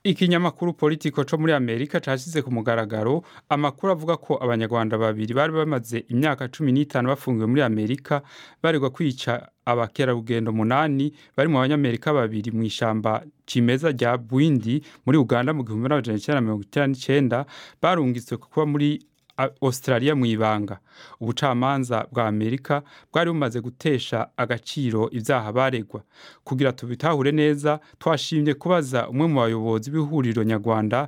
Ikinyamakuru politiko co muri Amerika cashize ku mugaragaro amakuru avuga ko abanyarwanda babiri bari bamaze imyaka cumi n'itanu bafungiwe muri Amerika baregwa kwica abakerarugendo munani bari mu banyamerika babiri mu ishamba cimeza rya Bwindi muri Uganda mu gihumbi n'amajana icenda na mirongo icenda n'icenda barungitswe kuba muri Australia mu ibanga ubucamanza bwa Amerika bwari bumaze gutesha agaciro ivyaha baregwa kugira tubitahure neza twashimye kubaza umwe mu bayobozi b'ihuriro nyarwanda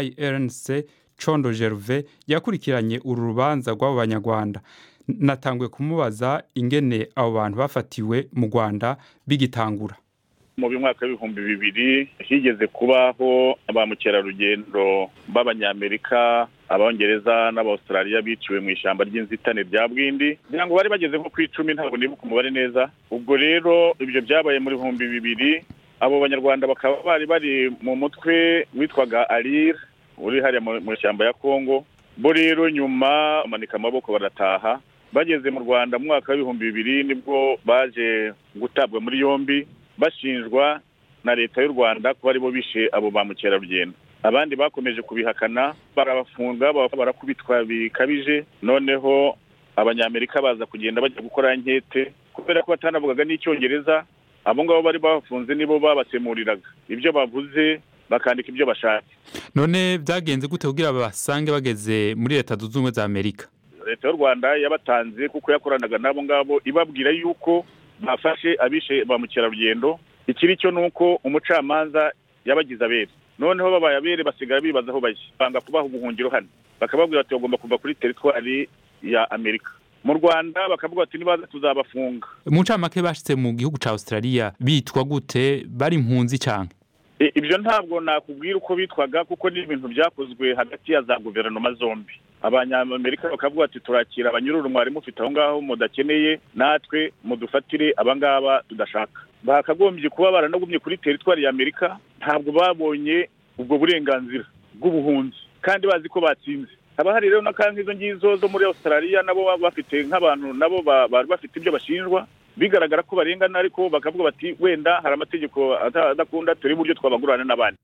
IRNC Condo Gervais yakurikiranye uru rubanza rw'abo banyarwanda natanguye kumubaza ingene abo bantu bafatiwe mu Rwanda bigitangura mu mwaka w'ibihumbi bibiri higeze kubaho ba mukerarugendo b'abanyamerika abongereza n'abaustraliya biciwe mu ishyamba ry'inzitane rya bwindi kugira ngo bari bageze nko ku icumi ntabwo nibuka umubare neza ubwo rero ibyo byabaye mu bihumbi bibiri abo banyarwanda bakaba bari bari mu mutwe witwaga arir uri hariya mu ishyamba ya kongo bo rero nyuma bamanika amaboko barataha bageze mu rwanda mu mwaka w'ibihumbi bibiri nibwo baje gutabwa muri yombi bashinjwa na leta y'u rwanda kuba aribo bishe abo ba mukerarugendo abandi bakomeje kubihakana barabafunga barakubitwa bikabije noneho abanyamerika baza kugenda bajya gukora nkete kubera ko batanavugaga n'icyongereza abo ngabo bari bafunze nibo babasemuriraga ibyo bavuze bakandika ibyo bashatse none byagenze gute kugira basange bageze muri leta zunze ubumwe za amerika leta y'u rwanda yabatanze kuko yakoranaga n'abo ngabo ibabwira yuko bafashe abishe ba mukerarugendo ikiri cyo ni uko umucamanza yabagize abere noneho babaye abere basigara bibaza aho bajya banga kubaha ubuhungiro hano bakababwira bati bagomba kuva kuri teritwari ya amerika mu rwanda bakavuga bati nibaza tuzabafunga mu ncamake bashitse mu gihugu ca australia bitwa gute bari impunzi canke ibyo ntabwo nakubwira uko bitwaga kuko ni ibintu byakozwe hagati ya za guverinoma zombi abanyamerika bakavuga ati turakira abanyururu mwari mufite aho ngaho mudakeneye natwe mudufatire abangaba tudashaka bakagombye kuba baranagumye kuri teritwari ya amerika ntabwo babonye ubwo burenganzira bw'ubuhunzi kandi bazi ko batsinze haba hari rero n'akantu izo ngizo zo muri australia nabo baba bafite nk'abantu nabo bari bafite ibyo bashinjwa bigaragara ko barengana ariko bakavuga bati wenda hari amategeko adakunda turi buryo twabagurana n'abandi